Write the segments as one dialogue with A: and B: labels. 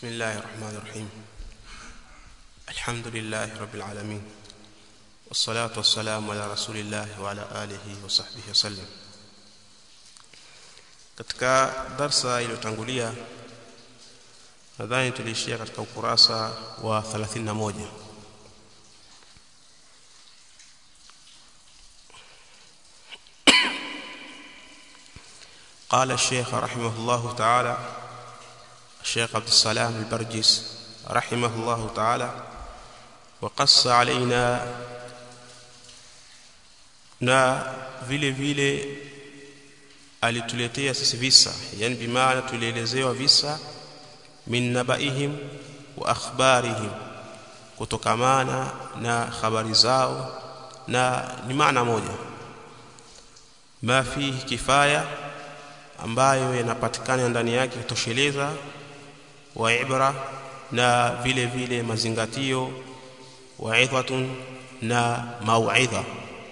A: بسم الله الرحمن الرحيم الحمد لله رب العالمين والصلاة والسلام على رسول الله وعلى آله وصحبه وسلم katika darsa iliyotangulia nadhani tuliishia katika ukurasa wa 31 قال الشيخ رحمه الله تعالى الشيخ عبد السلام البرجس رحمه الله تعالى وقص علينا na vile vile alituletea sisi visa yani bimaana tulielezewa visa min nabaihim wa akhbarihim kutokamana na habari zao na ni maana moja ma fihi kifaya ambayo yanapatikana ndani yake kutosheleza wa ibra na vile vile mazingatio wa idhatun na mauidha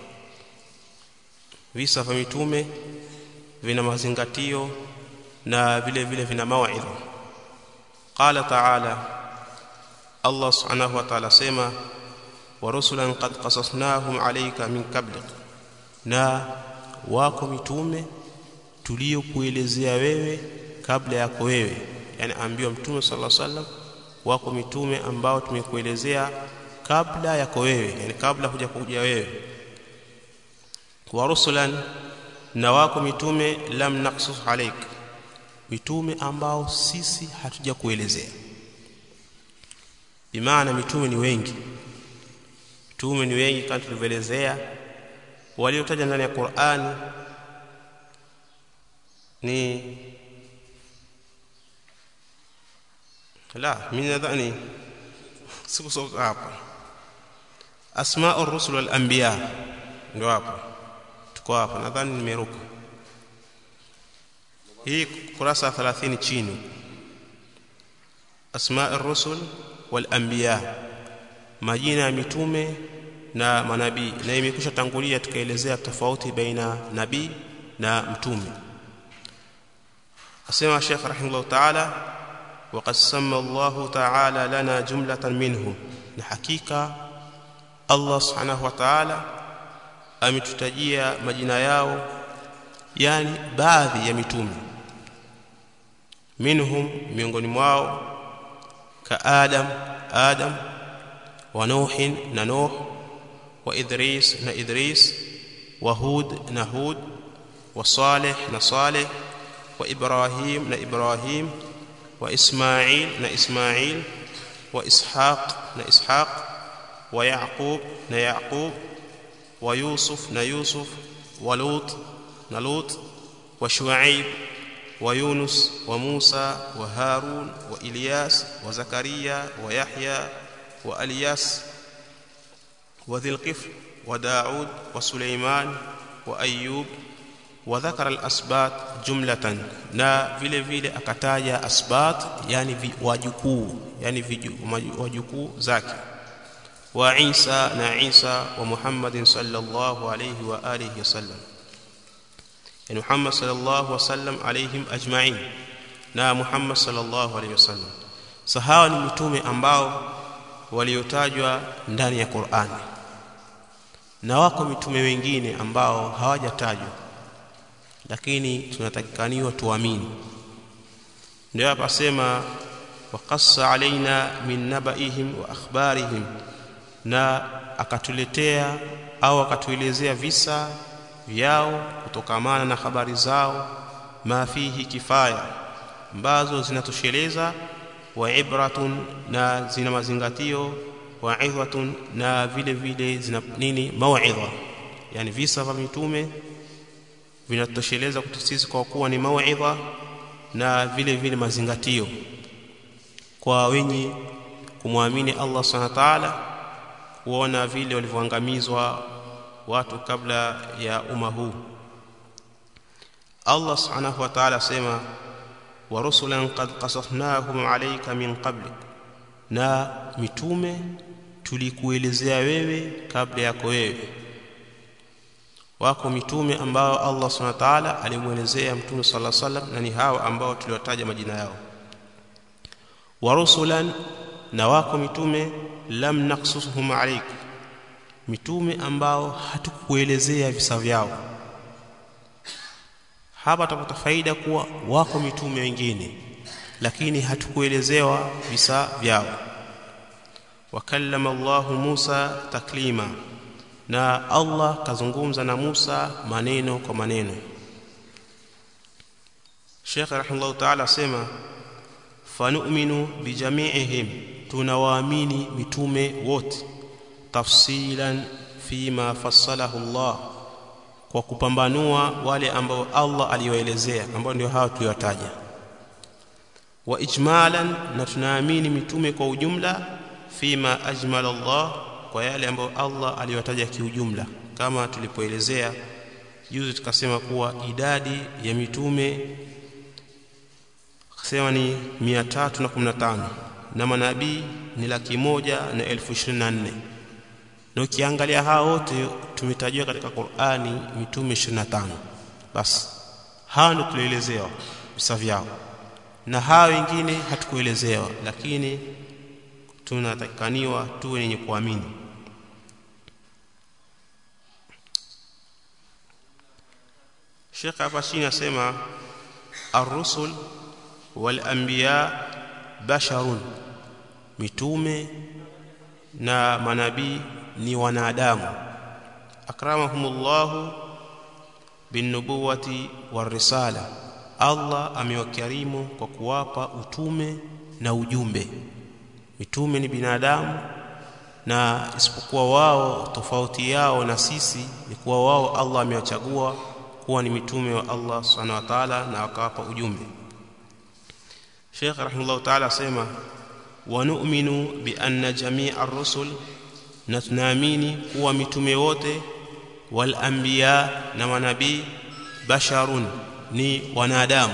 A: visa vya mitume vina mazingatio na vile vile vina mauidha qala ta'ala Allah subhanahu wa ta'ala sema wa rusulan qad qasasnahum alayka min qablik na wako mitume tuliokuelezea wewe kabla yako wewe yani ambiwa mtume sallallahu alaihi wasallam wako mitume ambao tumekuelezea kabla yako wewe yani kabla huja kuja wewe wa rusulan na wako mitume lam naqsus alaik mitume ambao sisi hatuja kuelezea bimaana mitume ni wengi mitume ni wengi kama tulivyoelezea waliotaja ndani ya Qur'ani ni la mimi nadhani sikusoma hapa asma'u ar-rusul wal anbiya ndio hapa tuko hapa nadhani nimeruka hii kurasa 30 chini asma'u ar-rusul wal anbiya majina ya mitume na manabii na imekwisha tangulia tukaelezea tofauti baina nabii na mtume asema Sheikh rahimahullah ta'ala وقد سمى الله تعالى لنا جملة منهم حقيقة الله سبحانه وتعالى ametutajia majina yao yani baadhi ya mitume minhum miongoni mwao ka adam adam wa nuh na nuh wa idris na idris wa hud na hud wa salih na salih wa ibrahim na ibrahim وإسماعيل نا إسماعيل وإسحاق نا إسحاق ويعقوب نا يعقوب ويوسف نا يوسف ولوط نا لوط وشعيب ويونس وموسى وهارون وإلياس وزكريا ويحيى وألياس وذي القفل وداود وسليمان وأيوب وذكر الاسبات جمله na vile vile akataja asbat yani wajukuu yani wajukuu zake wa Isa na Isa wa Muhammadin sallallahu alayhi wa alihi wasallam yani Muhammad sallallahu wasallam alayhim ajma'in na Muhammad sallallahu alayhi wasallam sahawa ni mitume ambao waliotajwa ndani ya Qur'ani na wako mitume wengine ambao hawajatajwa lakini tunatakikaniwa tuamini ndio hapa sema waqassa alaina min nabaihim wa akhbarihim na akatuletea au akatuelezea visa vyao kutokamana na habari zao ma fihi kifaya ambazo zinatosheleza wa ibratun na zina mazingatio wa idhatun na vile vile zina nini mauidha yani visa vya mitume vinatosheleza kwetu sisi kwa kuwa ni mauidha na vile vile mazingatio kwa wenye kumwamini Allah Subhanahu wa ta'ala kuona vile walivyoangamizwa watu kabla ya umma huu Allah Subhanahu wa ta'ala sema wa rusulan qad qasasnahum alayka min qablik na mitume tulikuelezea wewe kabla yako wewe wako mitume ambao Allah Subhanahu wa ta'ala alimuelezea mtume sallallahu alaihi wasallam na ni hao ambao tuliwataja majina yao wa rusulan na wako mitume lam naqsusuhum alayk mitume ambao hatukuelezea visa vyao hapa tutapata faida kuwa wako mitume wengine lakini hatukuelezewa visa vyao wakallama Allahu Musa taklima na Allah kazungumza na Musa maneno kwa maneno Sheikh rahimahullah ta'ala asema fanu'minu bijami'ihim tunawaamini mitume wote tafsilan fima fassalahu Allah kwa kupambanua wale ambao Allah aliyoelezea ambao ndio hawa tuliwataja wa ijmalan na tunaamini mitume kwa ujumla fima ajmala Allah kwa yale ambayo Allah aliyotaja kiujumla kama tulipoelezea juzi tukasema kuwa idadi ya mitume kusema ni 315 na manabii ni laki moja na elfu ishirini na nne na ukiangalia hao wote tumetajiwa katika Qur'ani mitume 25 basi hao ndio tulielezewa visa vyao na hao wengine hatukuelezewa lakini tunatakaniwa tuwe wenye kuamini Sheikh hapa chini asema ar-rusul wal anbiya basharun mitume na manabii ni wanadamu akramahumullahu binubuwati warisala Allah amewakarimu kwa kuwapa utume na ujumbe mitume ni binadamu na isipokuwa wao tofauti yao na sisi ni kuwa wao Allah amewachagua kuwa ni mitume wa Allah subhanahu wa ta'ala na akawapa ujumbe Sheikh rahimahullah ta'ala asema wa nu'minu bi anna jami'a ar-rusul na tunaamini kuwa mitume wote wal anbiya na manabii basharun ni wanadamu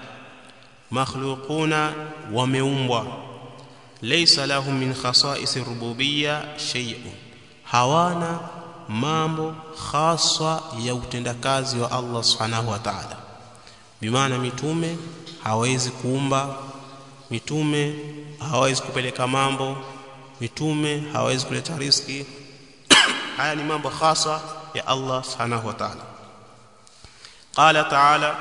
A: makhluquna wameumbwa laysa lahum min khasa'is rububiyya shay'un hawana mambo khaswa ya utendakazi wa Allah subhanahu wa ta'ala bimaana mitume hawezi kuumba mitume hawezi kupeleka mambo mitume hawezi kuleta riski haya ni mambo khasa ya Allah subhanahu wa ta'ala qala ta'ala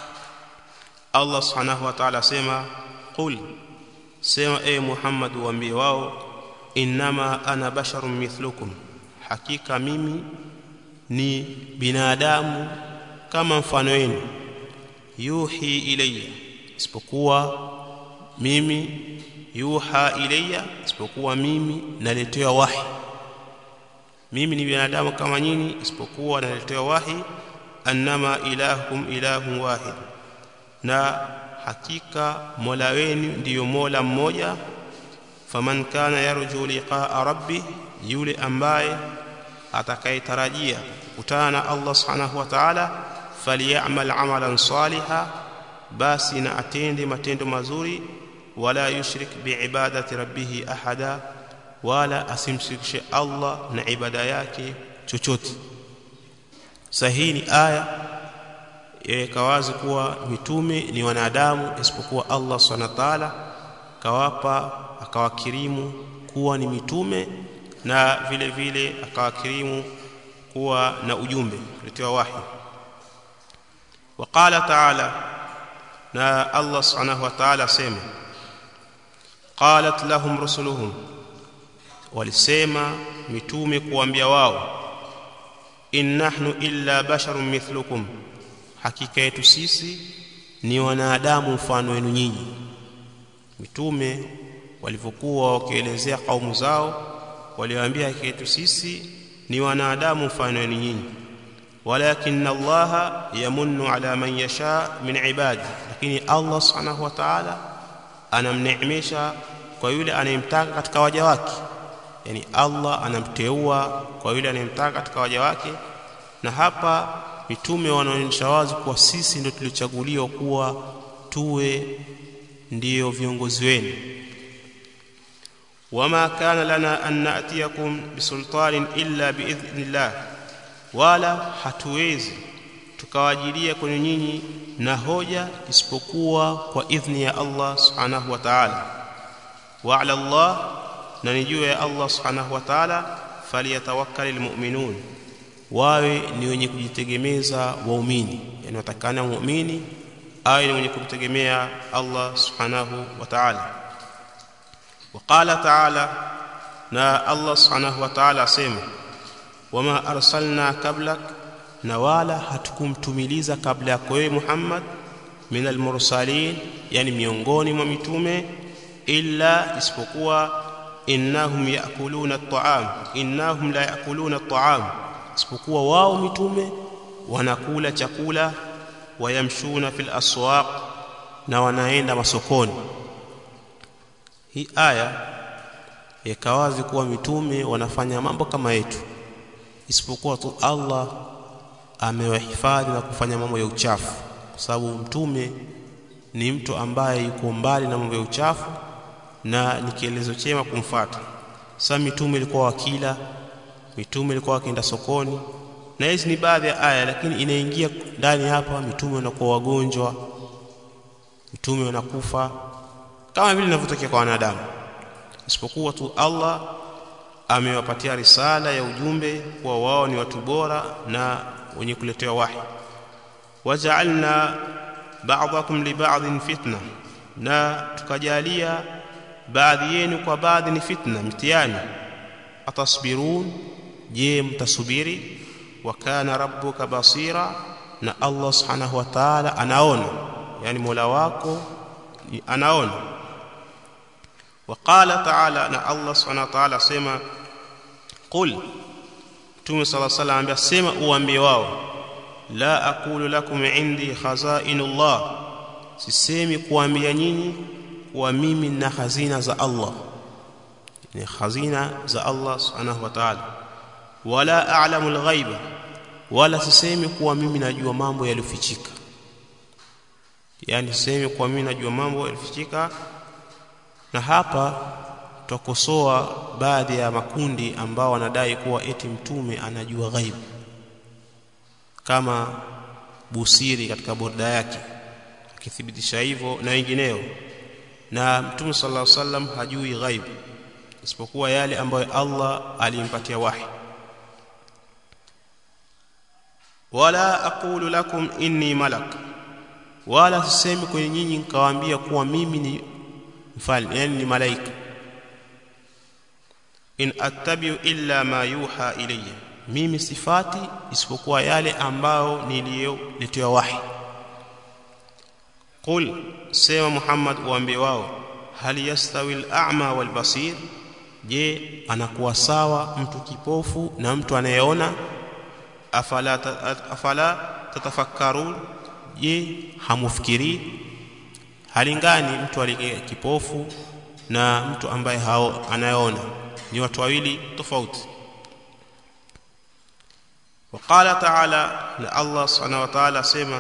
A: Allah subhanahu wa ta'ala sema qul sema e Muhammad waambie wao innama ana basharun mithlukum hakika mimi ni binadamu kama mfano wenu yuhi ilayya isipokuwa mimi yuha ilayya isipokuwa mimi naletewa wahi mimi ni binadamu kama nyinyi isipokuwa naletewa wahi annama ilahukum ilahun wahid na hakika mola wenu ndiyo mola mmoja faman kana yarju liqaa rabbi yule ambaye atakayetarajia kukutana na Allah subhanahu wa ta'ala falyamal amalan saliha basi na atende matendo mazuri wala yushrik biibadati rabbih ahada wala asimshirikishe Allah na ibada yake chochote sahihi ni aya yaweka wazi kuwa mitume ni wanadamu isipokuwa Allah subhanahu wa ta'ala kawapa akawakirimu kuwa ni mitume na vile vile akawakirimu kuwa na ujumbe kuletewa wahi وقال تعالى نا الله سبحانه وتعالى سيما قالت لهم رسلهم walisema mitume kuambia wao in nahnu illa basharun mithlukum hakika yetu sisi ni wanadamu mfano wenu nyinyi mitume walivyokuwa wakielezea kaumu zao waliwaambia hakika yetu sisi ni wanadamu mfano wenu nyinyi walakin Allah yamunnu ala man yasha min ibadi lakini Allah subhanahu wa ta'ala anamneemesha kwa yule anayemtaka katika waja wake yani Allah anamteua kwa yule anayemtaka katika waja wake na hapa mitume wanaonyesha wazi kuwa sisi ndio tulichaguliwa kuwa tuwe ndiyo viongozi wenu wama kana lana an na'tiyakum bisultanin illa biidhnillah wala hatuwezi tukawajilia kwenye nyinyi na hoja isipokuwa kwa idhni ya Allah subhanahu wa ta'ala wa ala Allah na ni juu ya Allah subhanahu wa ta'ala falyatawakkalul mu'minun wawe ni wenye kujitegemeza waumini yani watakana muumini awe ni mwenye kumtegemea Allah subhanahu wa ta'ala وقال تعالى na Allah subhanahu wa ta'ala asema wama arsalna qablak na wala hatukumtumiliza kabla yako wewe Muhammad min almursalin yani miongoni mwa mitume illa isipokuwa innahum yaakuluna at-ta'am innahum la yaakuluna at-ta'am isipokuwa wao mitume wanakula chakula wayamshuna fil aswaq na wanaenda masokoni hii aya ikawazi kuwa mitume wanafanya mambo kama yetu isipokuwa tu Allah amewahifadhi na kufanya mambo ya uchafu kwa sababu mtume ni mtu ambaye yuko mbali na mambo ya uchafu na ni kielezo chema kumfata sasa mitume ilikuwa wakila mitume ilikuwa wakienda sokoni na hizi ni baadhi ya aya lakini inaingia ndani hapa mitume wanakuwa wagonjwa mitume wanakufa kama vile inavyotokea kwa wanadamu isipokuwa tu Allah amewapatia risala ya ujumbe kuwa wao ni watu bora na wenye kuletewa wahi waja'alna ba'dakum li ba'din fitna na tukajalia baadhi yenu kwa baadhi ni fitna mtihani atasbirun je mtasubiri wa kana rabbuka basira na Allah subhanahu wa ta'ala anaona yani Mola wako anaona وقال تعالى na Allah subhanahu wa ta'ala sema qul Mtume صلى الله عليه وسلم ambia sema uambie wao la aqulu lakum indi khazainullah sisemi kuambia nyinyi kuwa mimi na hazina za Allah ni hazina za Allah subhanahu wa ta'ala wala a'lamu al-ghaiba wala sisemi kuwa mimi najua mambo yaliyofichika yani sisemi kuwa mimi najua mambo yaliyofichika na hapa twakosoa baadhi ya makundi ambao wanadai kuwa eti mtume anajua ghaibu kama Busiri katika borda yake akithibitisha hivyo na wengineo na mtume sallallahu alaihi wasallam hajui ghaibu isipokuwa yale ambayo Allah alimpatia wahi wala aqulu lakum inni malak wala sisemi kwenye nyinyi nikawaambia kuwa mimi ni mfalme yani ni malaika in attabi'u illa ma yuha ilayya mimi sifati isipokuwa yale ambao niliyoletewa wahi qul sema muhammad uambie wao hal yastawi al-a'ma wal basir je anakuwa sawa mtu kipofu na mtu anayeona afala afala tatafakkarun je hamufikiri halingani mtu aliye kipofu na mtu ambaye hao anayeona ni watu wawili tofauti وقال تعالى الله سبحانه وتعالى سما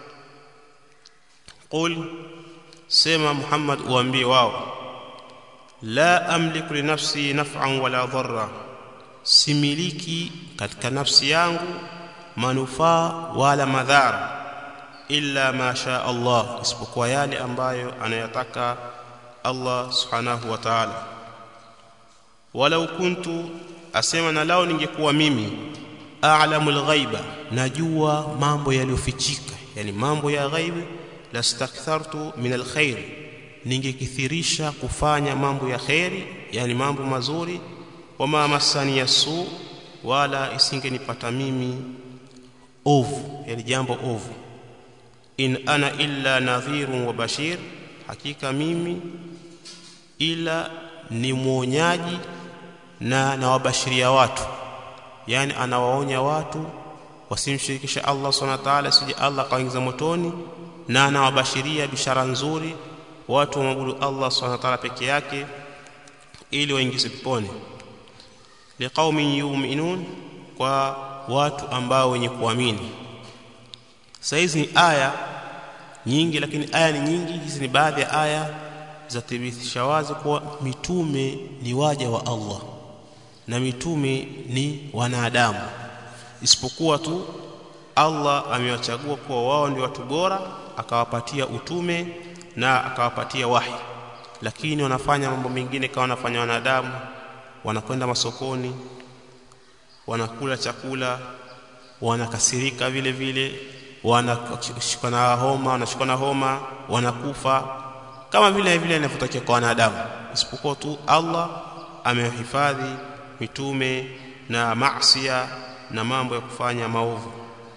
A: قل سما محمد وانبي واو لا املك لنفسي نفعا ولا ضرا similiki katika nafsi yangu manufaa wala madhara illa ma sha Allah isipokuwa yale ambayo anayataka Allah subhanahu wa ta'ala walau kuntu asema na lao ningekuwa mimi a'lamu al-ghaiba najua mambo yaliyofichika yani mambo ya ghaibu lastakthartu min al-khair ningekithirisha kufanya mambo ya khairi yani mambo mazuri wama masani yasu wala isingenipata mimi ovu yani jambo ovu in ana illa nadhirun wa bashir hakika mimi ila ni mwonyaji na nawabashiria watu yani anawaonya watu wasimshirikishe Allah subhanahu wa ta'ala sije Allah kaingiza motoni na anawabashiria bishara nzuri watu waabudu Allah subhanahu wa ta'ala peke yake ili waingize peponi liqaumin yu'minun kwa watu ambao wenye kuamini saizi ni aya nyingi lakini aya ni nyingi hizi ni baadhi ya aya za thibitisha wazi kuwa mitume ni waja wa Allah na mitume ni wanadamu isipokuwa tu Allah amewachagua kuwa wao ndio watu bora akawapatia utume na akawapatia wahi lakini wanafanya mambo mengine kama wanafanya wanadamu wanakwenda masokoni wanakula chakula wanakasirika vile vile wanashikwa na homa wanashikwa na homa wanakufa kama vile vile inavyotakiwa kwa wanadamu isipokuwa tu Allah amehifadhi mitume na maasiya na mambo ya kufanya maovu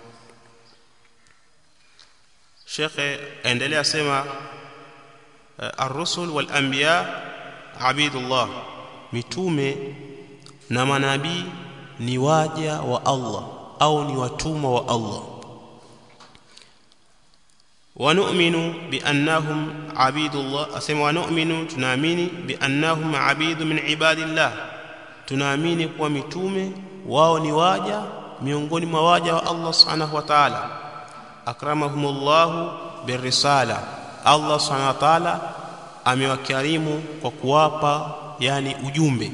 A: Shekhe endelea sema ar-rusul wal anbiya abidullah mitume na manabii ni waja wa Allah au ni watumwa wa Allah ونؤمن بأنهم عبيد الله أسمى ونؤمن تنامين بأنهم عبيد من عباد الله tunaamini kuwa mitume wao ni waja miongoni mwa waja wa Allah subhanahu wa ta'ala akramahumullahu birrisala Allah subhanahu wa ta'ala amewakarimu kwa kuwapa yani ujumbe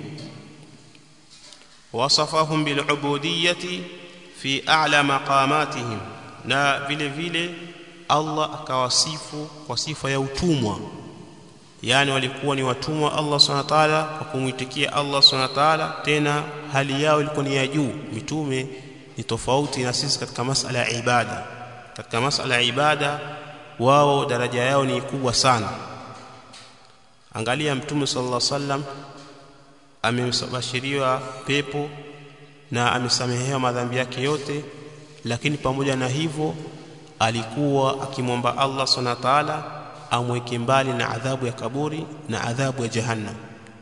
A: wasafahum bilubudiyyati fi a'la maqamatihim na vile vile Allah akawasifu kwa sifa ya utumwa yani walikuwa ni watumwa Allah Subhanahu wa ta'ala kwa kumwitikia Allah Subhanahu wa ta'ala tena hali yao ilikuwa ni ya juu mitume ni tofauti na sisi katika masala ya ibada katika masala ya ibada wao daraja yao ni kubwa sana angalia mtume sallallahu alaihi wasallam amebashiriwa pepo na amesamehewa madhambi yake yote lakini pamoja na hivyo alikuwa akimwomba Allah subhanahu wa ta'ala amweke mbali na adhabu ya kaburi na adhabu ya jahannam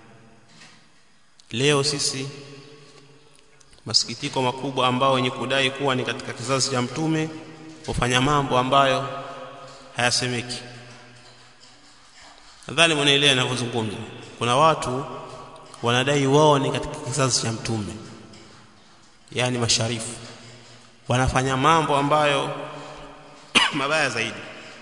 A: leo sisi masikitiko makubwa ambao wenye kudai kuwa ni katika kizazi cha mtume hufanya mambo ambayo hayasemeki nadhani mnaelewa ninavyozungumza kuna watu wanadai wao ni katika kizazi cha mtume yani masharifu wanafanya mambo ambayo mabaya zaidi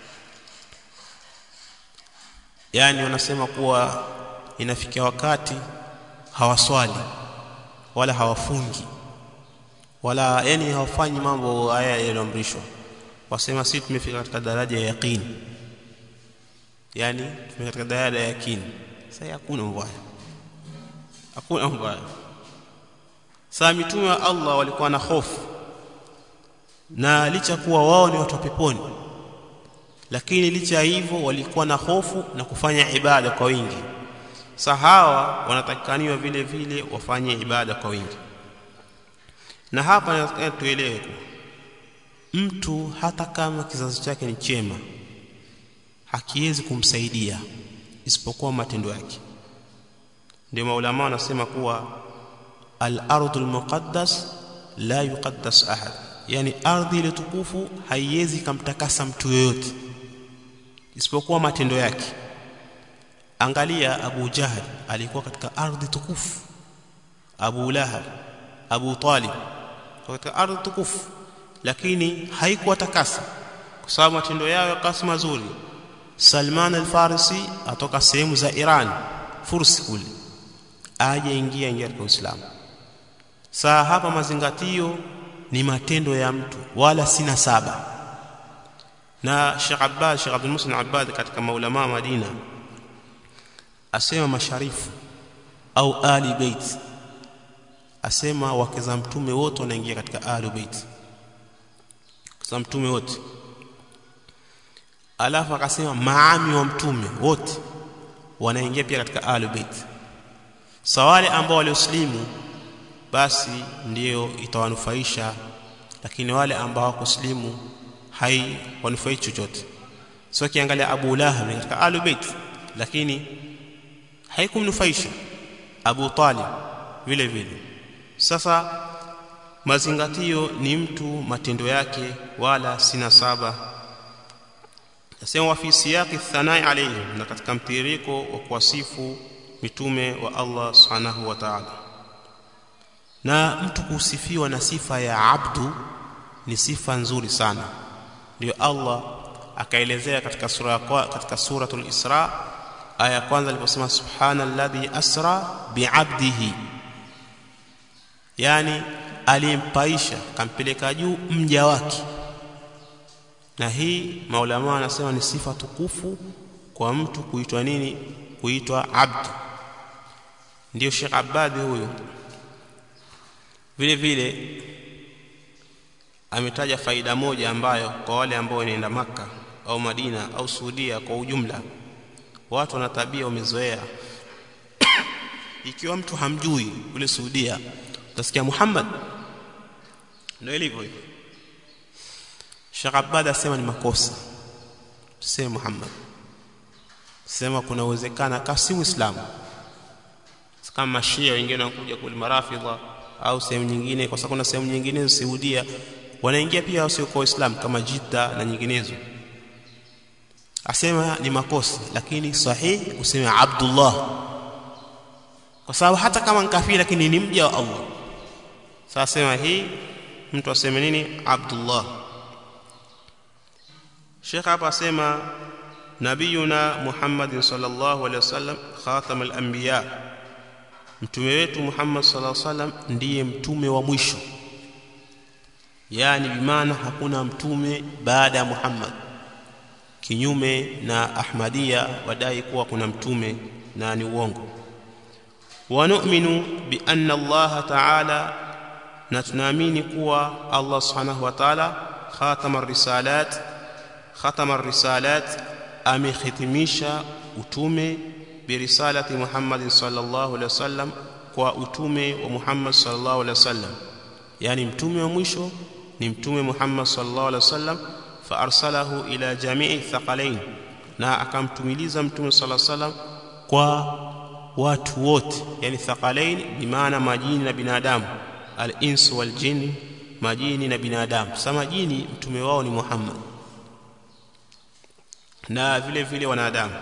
A: yani wanasema kuwa inafikia wakati hawaswali wala hawafungi wala yani hawafanyi mambo haya yaliyoamrishwa wasema sisi tumefika katika daraja ya yaqini yani tumefika katika daraja ya yaqini sasa hakuna mbaya hakuna mbaya saa mitume wa Allah walikuwa na hofu na licha kuwa wao ni watu wa peponi lakini licha ya hivyo walikuwa na hofu na kufanya ibada kwa wingi sahawa wanatakaniwa vile vile wafanye ibada kwa wingi na hapa nataka tuelewe mtu hata kama kizazi chake ni chema hakiwezi kumsaidia isipokuwa matendo yake ndio maulama wanasema kuwa al-ardhul muqaddas la yuqaddas ahad yani ardhi ile tukufu haiwezi kumtakasa mtu yoyote isipokuwa matendo yake angalia Abu Jahal alikuwa katika ardhi tukufu Abu Lahab Abu Talib katika ardhi tukufu lakini haikuwa takasa kwa sababu matendo yao yakasi mazuri Salman al-Farisi atoka sehemu za Iran Fursi kule aje ingia ingia katika Uislamu saa hapa mazingatio ni matendo ya mtu wala sina saba na Sheikh Abbad Sheikh Abdul Muslim Abbad katika maulama Madina asema masharifu au ali bait asema wake za mtume wote wanaingia katika ali bait za mtume wote alafu akasema maami wa mtume wote wanaingia pia katika ali bait sawale ambao walioslimu basi ndiyo itawanufaisha lakini wale ambao hawakuslimu hai wanufai chochote sio kiangalia Abu Lahab katika Ahlul Bait lakini haikumnufaisha Abu Talib vile vile sasa mazingatio ni mtu matendo yake wala sina saba nasema wa fi siyaqi thanai alayhi na katika mtiririko wa kuwasifu mitume wa Allah subhanahu wa ta'ala na mtu kusifiwa na sifa ya abdu ni sifa nzuri sana ndio Allah akaelezea katika sura katika suratul Isra aya ya kwanza aliposema subhanalladhi asra bi'abdihi yani alimpaisha kampeleka juu mja wake na hii maulama wanasema ni sifa tukufu kwa mtu kuitwa nini kuitwa abd ndio Sheikh Abadi huyo vile vile ametaja faida moja ambayo kwa wale ambao wanaenda maka au Madina au Saudia kwa ujumla watu wana tabia wamezoea ikiwa mtu hamjui kule Saudia utasikia Muhammad ndio ilivyo hivyo Sheikh Abad asema ni makosa tuseme Muhammad sema kuna uwezekana kama si Muislamu kama Mashia wengine wanakuja kule Marafidha au sehemu nyingine kwa sababu kuna sehemu nyingine Saudia wanaingia pia wasio kwa Uislamu kama Jidda na nyinginezo asema ni makosa lakini sahihi kusema Abdullah kwa sababu hata kama nkafiri lakini ni mja wa Allah sasa sema hii mtu aseme nini Abdullah Sheikh hapa asema nabiyuna Muhammad sallallahu alaihi wasallam khatam al-anbiya mtume wetu Muhammad sallallahu alaihi wasallam ndiye mtume wa mwisho yani bimaana hakuna mtume baada ya Muhammad kinyume na Ahmadia wadai kuwa kuna mtume na ni uongo wa nu'minu bi anna Allah ta'ala na tunaamini kuwa Allah subhanahu wa ta'ala khatama risalat khatama risalat amehitimisha utume birisalati Muhammad sallallahu alaihi wasallam kwa utume wa Muhammad sallallahu alaihi wasallam yani mtume wa mwisho ni mtume Muhammad sallallahu alaihi wasallam fa arsalahu ila jami'i thaqalain na akamtumiliza mtume sallallahu alaihi wasallam kwa watu wote yani thaqalain bi maana majini na binadamu al-ins wal jinn majini na binadamu sasa majini mtume wao ni Muhammad na vile vile wanadamu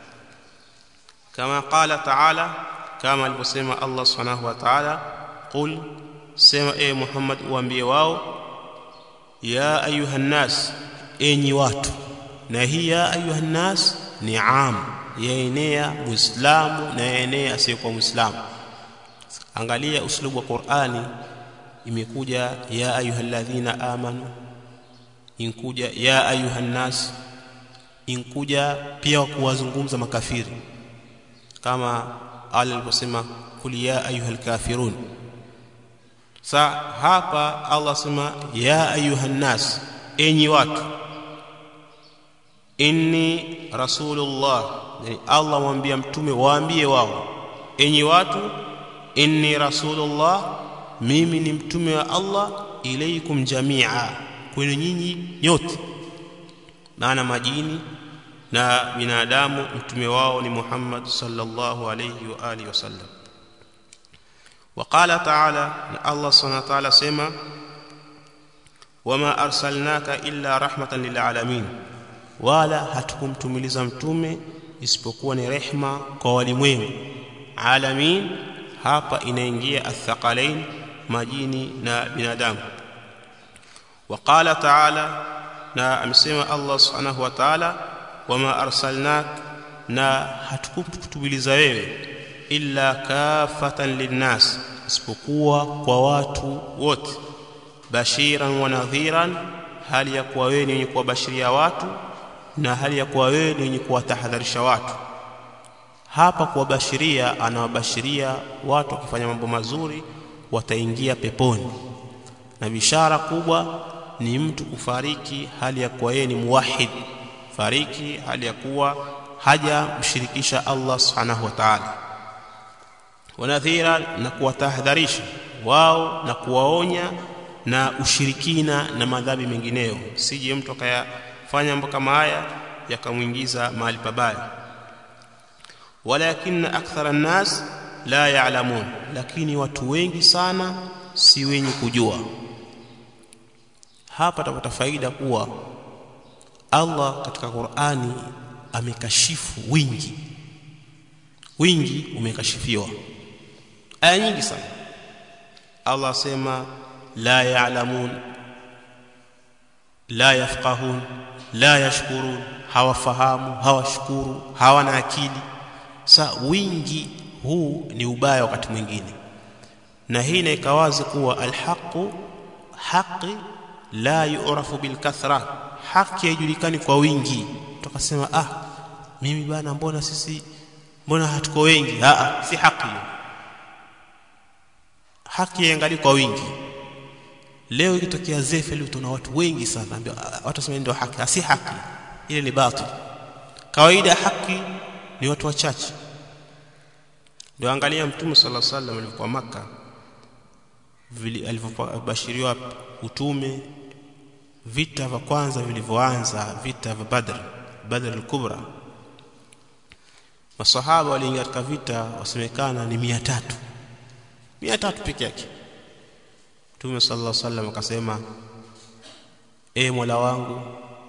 A: kama qala ta'ala kama alivyosema Allah subhanahu wa ta'ala qul sema e Muhammad uambie wao ya ayuha nas enyi watu na hii ya ayuha nas ni am yaenea muislamu na yaenea asiyekuwa muislamu angalia uslubu wa Qur'ani imekuja ya ayuhalladhina amanu inkuja ya ayuhan nas inkuja pia kuwazungumza makafiri kama Allah aliposema kul ya ayuhal kafirun sa hapa Allah sema ya ayuhan nas enyi watu inni rasulullah yani Allah mwambia mtume waambie wao enyi watu inni rasulullah mimi ni mtume wa Allah ilaikum jamia kwenu nyinyi nyote maana majini na binadamu mtume wao ni Muhammad sallallahu alayhi wa alihi wasallam وقال تعالى الله سبحانه وتعالى سما وما ارسلناك الا رحمه للعالمين wala hatukumtumiliza mtume isipokuwa ni rehma kwa walimwengu alamin hapa inaingia athqalain majini na binadamu وقال تعالى na amesema Allah subhanahu wa ta'ala wama arsalnak na hatukukutumiliza wewe illa kafatan linnas isipokuwa kwa watu wote bashiran wa nadhiran hali ya kuwa wewe ni wenye kuwabashiria watu na hali ya kuwa wewe ni wenye kuwatahadharisha watu hapa kuwabashiria anawabashiria watu wakifanya mambo mazuri wataingia peponi na bishara kubwa ni mtu kufariki hali ya kuwa yeye ni muwahid fariki hali ya kuwa haja mshirikisha Allah subhanahu wa ta'ala wanadhira na kuwatahadharisha wao na kuwaonya na ushirikina na madhambi mengineyo sije mtu akayafanya mambo kama haya yakamwingiza mahali pabaya walakin akthara an-nas la ya'lamun lakini watu wengi sana si wenye kujua hapa tapata faida kuwa Allah katika Qur'ani amekashifu wingi wingi umekashifiwa aya nyingi sana Allah asema la ya'lamun la yafqahun la yashkurun hawafahamu hawashukuru hawana akili sa wingi huu ni ubaya wakati mwingine na hii inaikawazi kuwa alhaqu haqi la yu'rafu bilkathra haki haijulikani kwa wingi tukasema ah mimi bana mbona sisi mbona hatuko wengi a si haki hiyo haki iangalie kwa wingi leo ikitokea zefeli tuna watu wengi sana ambao watu wasema ndio haki si haki ile ni batil kawaida haki ni watu wachache ndio angalia mtume sallallahu alaihi wasallam alipokuwa maka alivyobashiriwa utume vita vya kwanza vilivyoanza vita vya Badr Badr al-Kubra masahaba waliingia katika vita wasemekana ni 300 300 peke yake Mtume sallallahu alaihi wasallam akasema e Mola wangu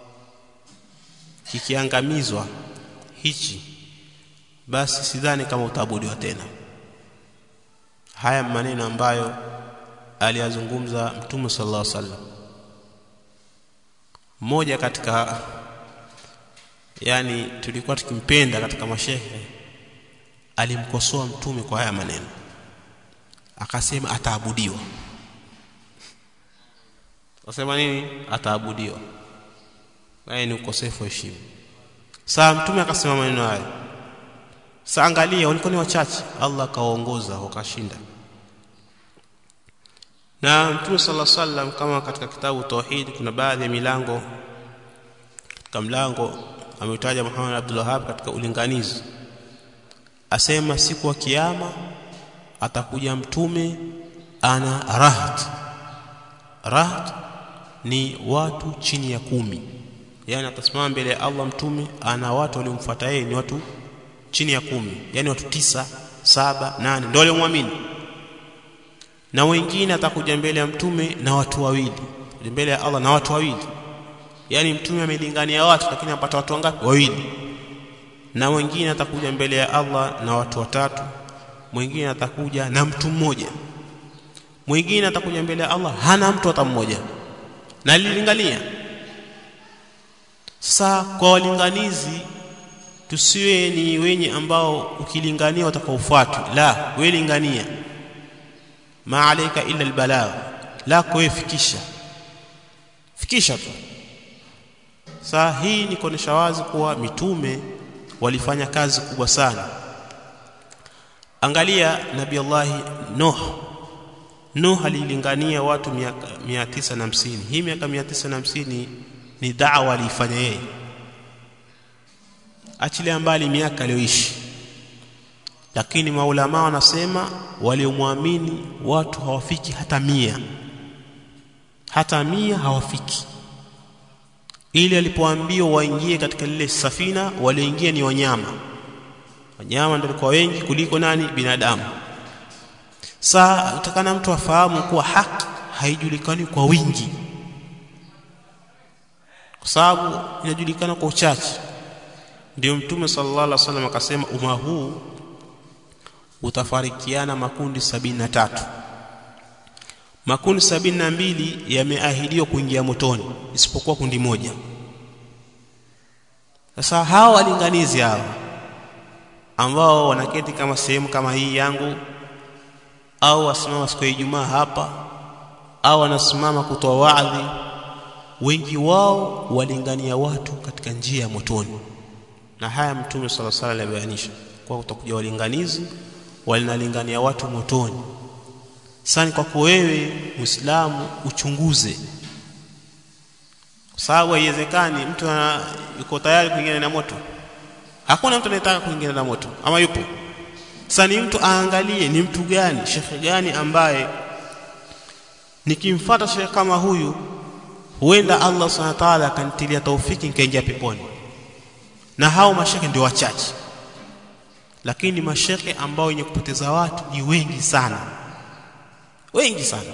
A: kikiangamizwa hichi basi sidhani kama utaabudiwa tena haya maneno ambayo aliyazungumza Mtume sallallahu alaihi wasallam mmoja katika yani tulikuwa tukimpenda katika mashehe alimkosoa mtume kwa haya maneno akasema ataabudiwa akasema nini ataabudiwa haya ni ukosefu wa heshima saa mtume akasema maneno haya saa angalia walikuwa ni wachache Allah akawaongoza wakashinda na mtume sallallahu alaihi wasallam kama katika kitabu tauhid kuna baadhi ya milango katika mlango ameutaja Muhammad Abdul Wahhab katika ulinganizi asema siku ya kiyama atakuja mtume ana rahat rahat ni watu chini ya kumi yani atasimama mbele ya Allah mtume ana watu waliomfuata yeye ni watu chini ya kumi yani watu tisa saba nane ndio waliomwamini na wengine atakuja mbele ya mtume na watu wawili mbele ya Allah na watu wawili yani mtume amelingania watu lakini apata watu wangapi wawili na wengine atakuja mbele ya Allah na watu watatu mwingine atakuja na mtu mmoja mwingine atakuja mbele ya Allah hana mtu hata mmoja na alilingania sasa kwa walinganizi tusiwe ni wenye ambao ukilingania watakaofuatwa la wewe lingania ma alayka illa albalagh la kufikisha fikisha tu saa hii ni kuonesha wazi kuwa mitume walifanya kazi kubwa sana angalia nabii Allah Nuh Nuh alilingania watu miaka 950 hii miaka 950 ni da'wa alifanya yeye achilia mbali miaka aliyoishi lakini maulama wanasema waliomwamini watu hawafiki hata mia hata mia hawafiki ili alipoambiwa waingie katika lile safina walioingia ni wanyama wanyama ndio walikuwa wengi kuliko nani binadamu saa utakana mtu afahamu kuwa haki haijulikani kwa wingi kwa sababu inajulikana kwa uchache ndio mtume sallallahu alaihi wasallam akasema umma huu utafarikiana makundi sabini na tatu makundi sabini na mbili yameahidiwa kuingia motoni isipokuwa kundi moja sasa hawa walinganizi hawa ambao wanaketi kama sehemu kama hii yangu au wasimama siku ya Ijumaa hapa au wanasimama kutoa waadhi wengi wao walingania watu katika njia ya motoni na haya mtume sala sala alibainisha kwa utakuja walinganizi walinalingania watu motoni sasa kwako wewe muislamu uchunguze kwa sababu haiwezekani mtu yuko tayari kuingia na moto hakuna mtu anayetaka kuingia na moto ama yupo sasa ni mtu aangalie ni mtu gani shekhe gani ambaye nikimfuata shekhe kama huyu huenda Allah subhanahu wa ta'ala akanitilia taufiki nikaingia peponi na hao mashekhe ndio wachache lakini mashekhe ambao wenye kupoteza watu ni wengi sana wengi sana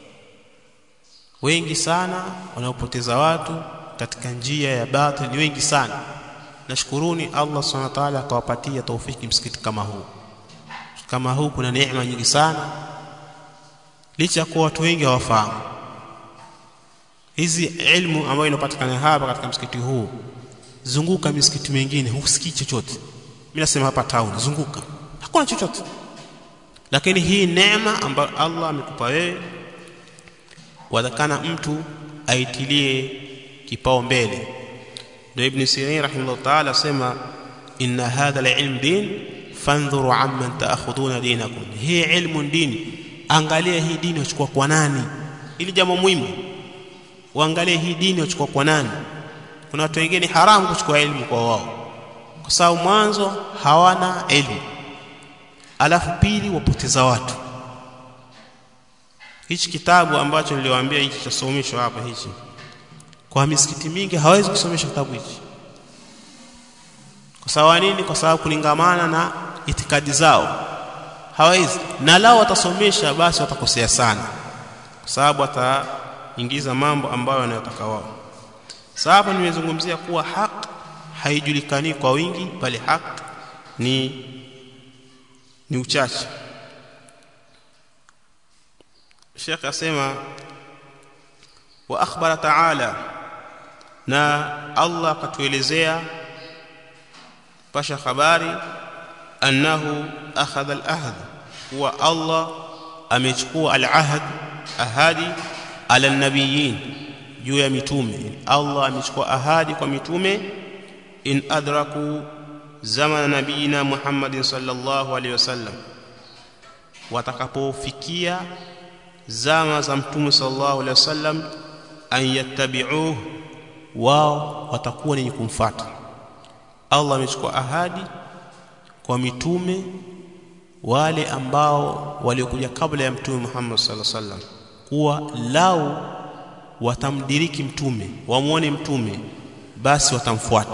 A: wengi sana wanaopoteza watu katika njia ya batil ni wengi sana nashukuruni Allah subhanahu wa ta'ala akawapatia taufiki msikiti kama huu kama huu kuna neema nyingi sana licha kuwa watu wengi hawafahamu hizi ilmu ambayo inapatikana hapa katika msikiti huu zunguka misikiti mingine husikii chochote mimi nasema hapa town zunguka hakuna chochote lakini hii neema ambayo Allah amekupa wewe wadhakana mtu aitilie kipao mbele ndio ibn Sirin rahimahullah ta'ala sema inna hadha al-ilm din fandhuru amman taakhudhuna dinakum hii ilmu dini angalia hii dini wachukua kwa nani ili jambo muhimu uangalie hii dini wachukua kwa nani kuna watu wengine haramu kuchukua elimu kwa wao kwa sababu mwanzo hawana elimu alafu pili wapoteza watu hichi kitabu ambacho niliwaambia hichi chasomeshwa hapa hichi kwa misikiti mingi hawezi kusomesha kitabu hichi kwa sababu nini kwa sababu kulingamana na itikadi zao hawezi na lao watasomesha basi watakosea sana kwa sababu wataingiza mambo ambayo wanayotaka wao sababu nimezungumzia kuwa haq haijulikani kwa wingi bali haq ni ni uchache Sheikh asema wa akhbara ta'ala na Allah katuelezea pasha habari annahu akhadha al-ahd wa Allah amechukua al-ahd ahadi ala nabiyin juu ya mitume Allah amechukua ahadi kwa mitume in adraku zamana nabiyina Muhammadin sallallahu alaihi wasallam watakapofikia zama za mtume sallallahu alaihi wasallam an yattabi'uhu wao watakuwa ni kumfuata Allah amechukua ahadi kwa mitume wale ambao waliokuja kabla ya mtume Muhammad sallallahu alaihi wasallam kuwa lau watamdiriki mtume wamwone mtume basi watamfuata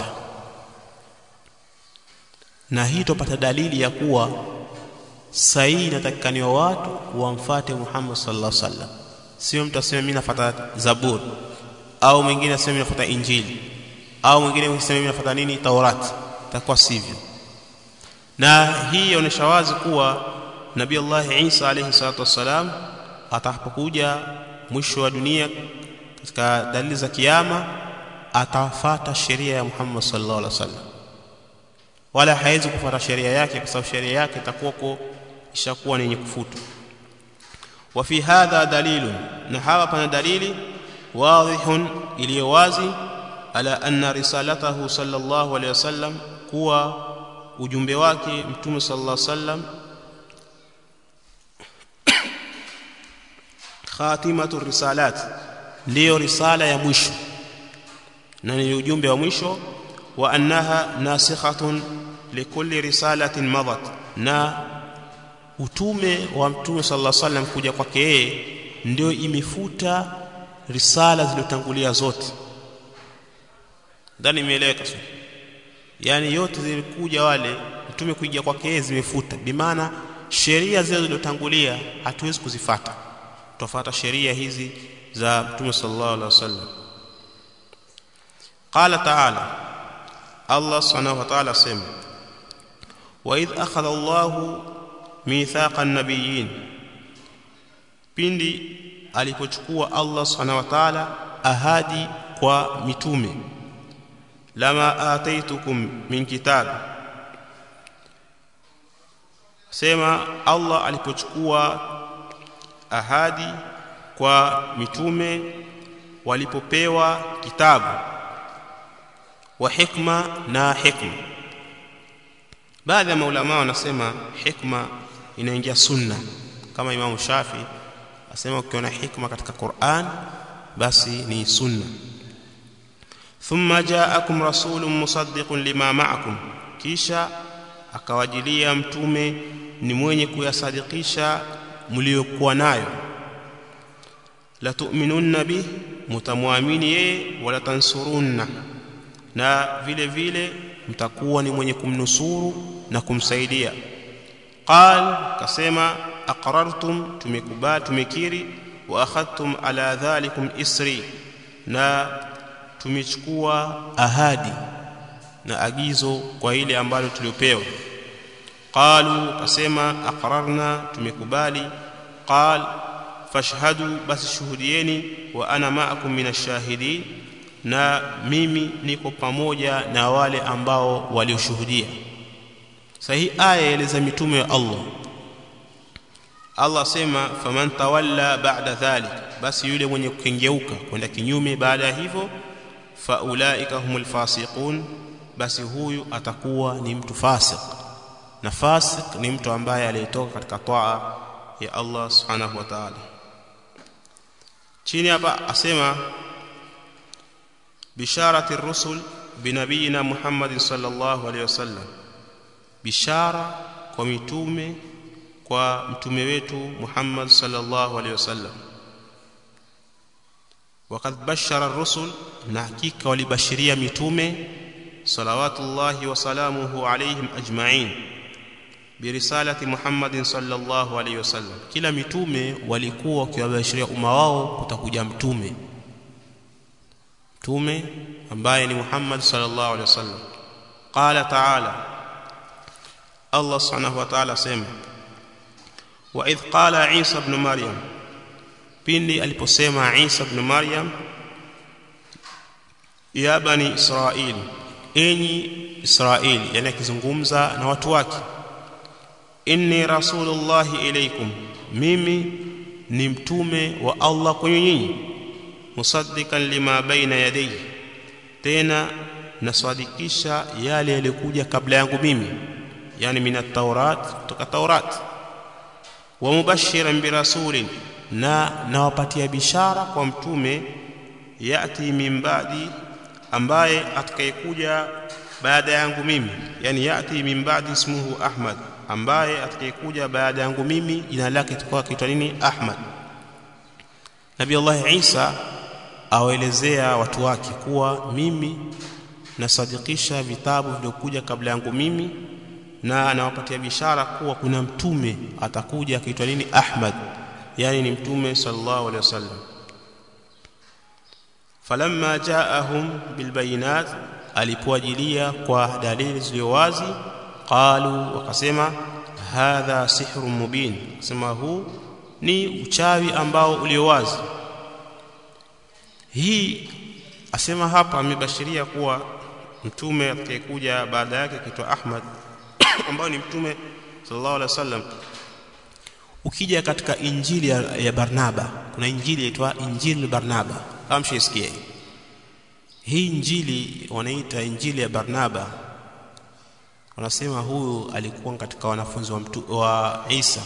A: na hii tupata dalili ya kuwa sahihi inatakikaniwa watu wamfate Muhammad sallallahu alaihi wasallam sio mtu aseme mimi nafuata Zabur au mwingine aseme mimi nafuata Injili au mwingine aseme mimi nafuata nini Taurati takuwa sivyo na hii inaonyesha wazi kuwa Nabii Allah Isa alayhi salatu wassalam atakapokuja mwisho wa dunia katika dalili za kiyama atafata sheria ya Muhammad sallallahu alaihi wasallam wala hawezi kufuata sheria yake kwa sababu sheria yake itakuwa ishakuwa ni yenye kufutwa wa fi hadha dalilun na hapa pana dalili wadhihun iliyo wazi ala anna risalatahu sallallahu alaihi wasallam kuwa ujumbe wake mtume sallallahu alaihi wasallam khatimatu risalat ndiyo risala ya mwisho na ni ujumbe wa mwisho wa annaha nasikhatun likulli risalatin madat na utume wa mtume sallallahu alaihi wasallam kuja kwake yeye ndio imefuta risala zilizotangulia zote ndani imeeleweka sio yani yote zilikuja wale mtume kuja kwake yeye zimefuta bimaana sheria zile zilizotangulia hatuwezi kuzifata tufuata sheria hizi za mtume sallallahu alaihi wasallam qala ta'ala Allah subhanahu wa ta'ala sema wa idh akhadha Allahu mithaqa an-nabiyyin pindi alipochukua Allah subhanahu wa ta'ala ahadi kwa mitume lama ataitukum min kitab sema Allah alipochukua ahadi kwa mitume walipopewa kitabu wa hikma na hikma baadhi ya maulama wanasema hikma inaingia sunna kama Imam Shafi asema ukiona hikma katika Qur'an basi ni sunna thumma ja'akum rasulun musaddiqun lima ma'akum kisha akawajilia mtume ni mwenye kuyasadikisha mliokuwa nayo la tu'minunna bih mutamwamini yeye wala tansurunna na vile vile mtakuwa ni mwenye kumnusuru na kumsaidia qal kasema aqrartum tumekubali tumekiri wa akhadtum ala dhalikum isri na tumechukua ahadi na agizo kwa ile ambalo tuliopewa qalu kasema aqrarna tumekubali qal fashhadu basi shuhudieni wa ana ma'akum minashahidin na mimi niko pamoja na wale ambao walioshuhudia sahi aya eleza mitume wa Allah Allah sema faman tawalla ba'da dhalik basi yule mwenye kukengeuka kwenda kinyume baada ya hivyo faulaika humul fasiqun basi huyu atakuwa ni mtu fasik na fasik ni mtu ambaye aliyetoka katika taa ya Allah subhanahu wa ta'ala chini hapa asema bisharati rusul binabiyina Muhammad sallallahu alaihi wasallam bishara kwa mitume kwa mtume wetu Muhammad sallallahu alaihi wasallam وقد بشر الرسل نحقيق ولبشريه متومه صلوات الله وسلامه عليهم اجمعين برساله محمد صلى الله عليه وسلم kila mitume walikuwa wakiwabashiria umma wao kutakuja mtume mtume ambaye ni Muhammad sallallahu alaihi wasallam qala ta'ala Allah subhanahu wa ta'ala sema wa idh qala Isa ibn Maryam pindi aliposema Isa ibn Maryam ya bani Israil enyi Israil yani akizungumza na watu wake inni rasulullahi ilaykum mimi ni mtume wa Allah kwenye nyinyi musaddiqan lima baina yadayhi tena nasadikisha yale yalikuja kabla yangu mimi yani min at-taurat kutoka taurat wa mubashiran birasulin na nawapatia bishara kwa mtume yati min ba'di ambaye atakayekuja baada yangu mimi yani yati min ba'di ismuhu ahmad ambaye atakayekuja baada yangu mimi jina lake litakuwa kiitwa nini ahmad nabii allah isa awaelezea watu wake kuwa mimi nasadikisha vitabu vilivyokuja kabla yangu mimi na anawapatia bishara kuwa kuna mtume atakuja akiitwa nini ahmad yani ni mtume sallallahu alaihi wasallam falamma jaahum bilbayinat alipoajilia kwa dalili zilizo wazi qalu wakasema hadha sihrun mubin sema huu ni uchawi ambao ulio wazi hii asema hapa amebashiria kuwa mtume atakayekuja baada yake kitwa Ahmad ambao ni mtume sallallahu alaihi wasallam ukija katika injili ya, ya Barnaba kuna injili inaitwa injili Barnaba kama mshisikie hii injili wanaita injili ya Barnaba wanasema huyu alikuwa katika wanafunzi wa, mtu, wa Isa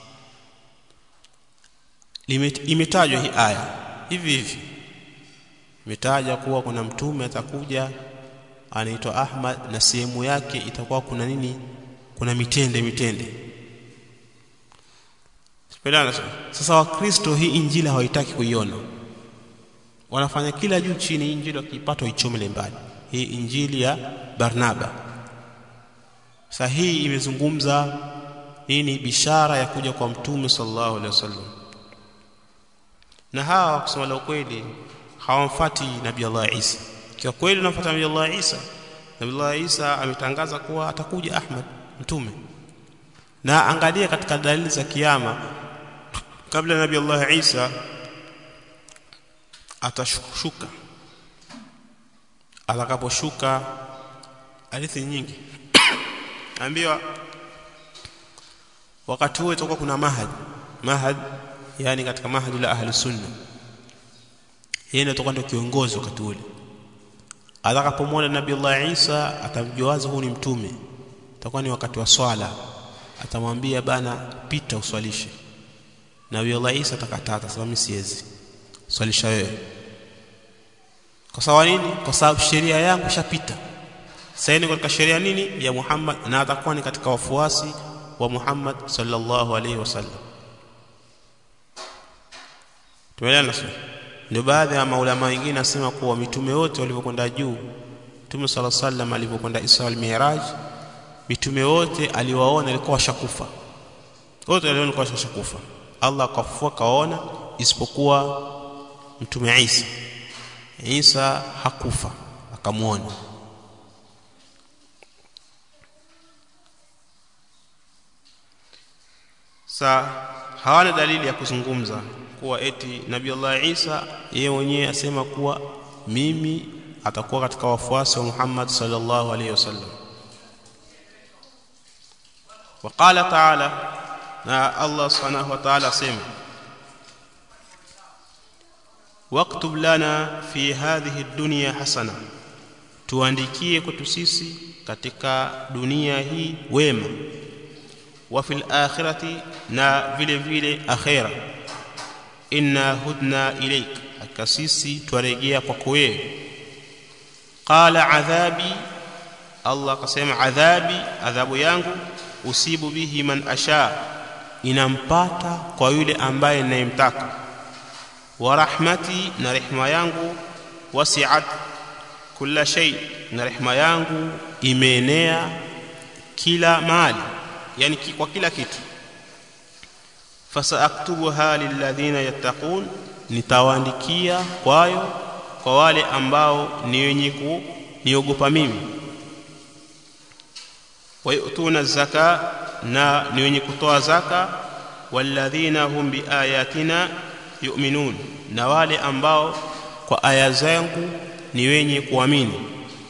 A: imetajwa hii aya hivi hivi imetaja kuwa kuna mtume atakuja anaitwa Ahmad na sehemu yake itakuwa kuna nini kuna mitende mitende Sipelana sasa wakristo hii injili hawaitaki kuiona wanafanya kila juu chini injili wakipata ichomele mbali hii injili ya Barnaba sasa hii imezungumza nini bishara ya kuja kwa mtume sallallahu alaihi wasallam na hawa kusema la ukweli hawamfati nabii Allah Isa kwa kweli unamfuata nabii Allah Isa nabii Allah Isa ametangaza kuwa atakuja Ahmad mtume na angalia katika dalili za kiyama kabla nabii Allah Isa atashuka atakaposhuka hadithi nyingi ambiwa wakati huo itakuwa kuna mahad mahad yani katika mahadi la ahli sunna yeye ndio atakuwa ndio kiongozi wakati ule atakapomwona nabii Allah Isa atamjuaza huu ni mtume itakuwa ni wakati wa swala atamwambia bana pita uswalishe nabii Allah Isa atakataa atasema mimi siwezi swalisha wewe kwa sababu nini kwa sababu sheria yangu ishapita sasa ni katika sheria nini ya Muhammad na atakuwa ni katika wafuasi wa Muhammad sallallahu alaihi wasallam tumeelewana sasa ndio baadhi ya maulama wengine nasema kuwa mitume wote walivyokwenda juu mtume sala sallam alivyokwenda Isra al-Mi'raj mitume wote aliwaona alikuwa washakufa wote waliona alikuwa washakufa Allah akafufua kaona isipokuwa mtume Isa Isa hakufa akamwona sa hawana dalili ya kuzungumza kuwa eti Nabii Allah Isa yeye mwenyewe asema kuwa mimi atakuwa katika wafuasi wa Muhammad sallallahu alaihi wasallam وقال تعالى na Allah subhanahu wa ta'ala asema waktub lana fi hadhihi dunya hasana tuandikie kwetu sisi katika dunia hii wema wa fil akhirati na vile vile akhira inna hudna ilaik hakika sisi twarejea kwako wewe qala adhabi Allah akasema adhabi adhabu yangu usibu bihi man asha inampata kwa yule ambaye ninayemtaka wa rahmati na rehma yangu wasi'at kila shay na rehma yangu imeenea kila mahali yani kwa kila kitu fasaaktubuha lilladhina yattaqun nitawaandikia kwayo kwa wale ambao ni wenye kuniogopa mimi wayutuna zaka na ni wenye kutoa zaka walladhina hum biayatina yu'minun na wale ambao kwa aya zangu ni wenye kuamini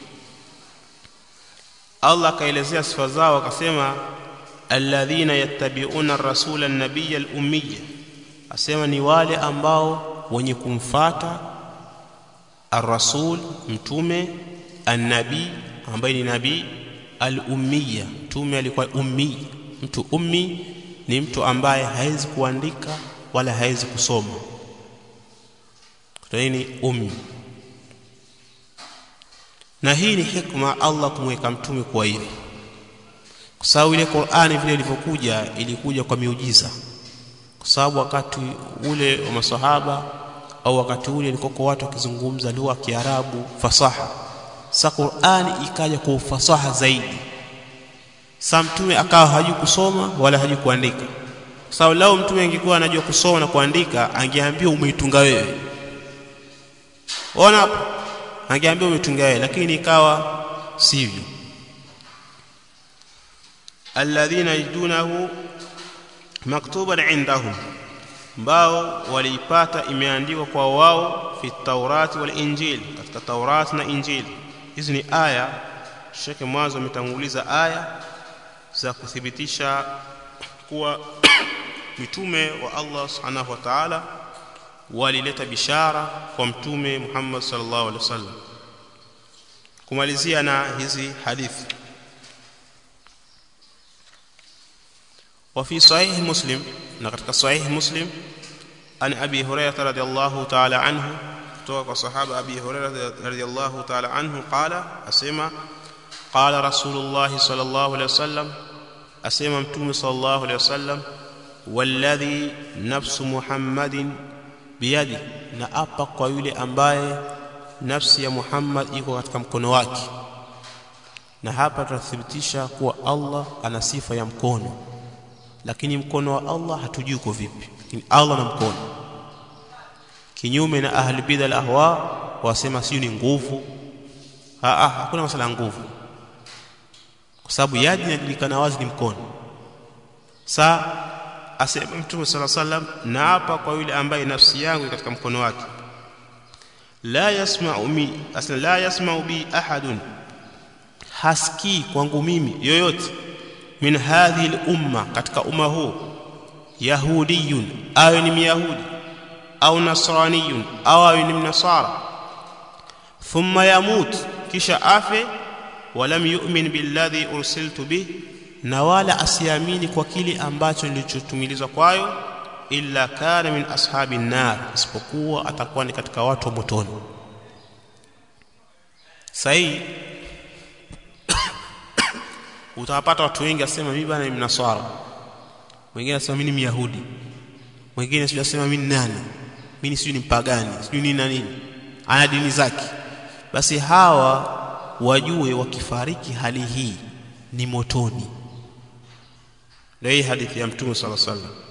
A: Allah akaelezea sifa zao akasema alladhina yattabi'una ar-rasula an-nabiyya al-ummiyya asema ni wale ambao wenye kumfata ar-rasul mtume an-nabi ambaye ni nabii al-ummiyya mtume alikuwa ummi mtu ummi ni mtu ambaye hawezi kuandika wala hawezi kusoma nini ummi na hii ni hikma Allah kumweka mtume kwa hivi kwa sababu ile Qur'ani vile ilivyokuja ilikuja kwa miujiza kwa sababu wakati ule wa masahaba au wakati ule ilikuwa watu wakizungumza lugha ya Kiarabu fasaha sa Qur'ani ikaja kwa ufasaha zaidi sa mtume akawa hajui kusoma wala hajui kuandika kwa sababu lao mtume angekuwa anajua kusoma na kuandika angeambiwa umeitunga wewe ona hapo angeambiwa umetunga wewe lakini ikawa sivyo alladhina yajidunahu maktuban indahum ambao waliipata imeandikwa kwa wao fi taurati wal injil katika taurati na injili hizi ni aya shekhe mwanzo ametanguliza aya za kuthibitisha kuwa mitume wa Allah subhanahu wa ta'ala walileta bishara kwa mtume Muhammad sallallahu alaihi wasallam kumalizia na hizi hadithi وفي صحيح مسلم نقرأ صحيح مسلم عن أبي هريرة رضي الله تعالى عنه توقع صحابة أبي هريرة رضي الله تعالى عنه قال أسمع قال رسول الله صلى الله عليه وسلم أسمع متوم صلى الله عليه وسلم والذي نفس محمد بيده na apa kwa yule ambaye nafsi ya Muhammad iko katika mkono wake na hapa tunathibitisha kuwa Allah ana sifa ya mkono lakini mkono wa Allah hatujui uko vipi lakini Allah na mkono kinyume na ahli bid'a al-ahwa wasema sio ni nguvu ah hakuna masala ya nguvu kwa sababu yadi inajulikana wazi ni mkono sa asema mtume sala sallam na hapa kwa yule ambaye nafsi yangu katika mkono wake la yasma'u mi asla la yasma'u bi ahadun haski kwangu mimi yoyote min hadhihi al-umma katika umma huu yahudiyun awe ni myahudi au nasraniyun au awe ni mnasara thumma yamut kisha afe walam yu'min billadhi ursiltu bih na wala asiamini kwa kile ambacho nilichotumilizwa kwayo illa kana min ashabi nar isipokuwa atakuwa ni katika watu wa motoni sahi utawapata watu wengi asema mimi bana ni mnaswara mwingine asema mimi ni myahudi mwingine sio asema mimi ni nani mimi sio ni mpagani sio ni nani ana dini zake basi hawa wajue wakifariki hali hii ni motoni ndio hii hadithi ya mtume sallallahu alaihi wasallam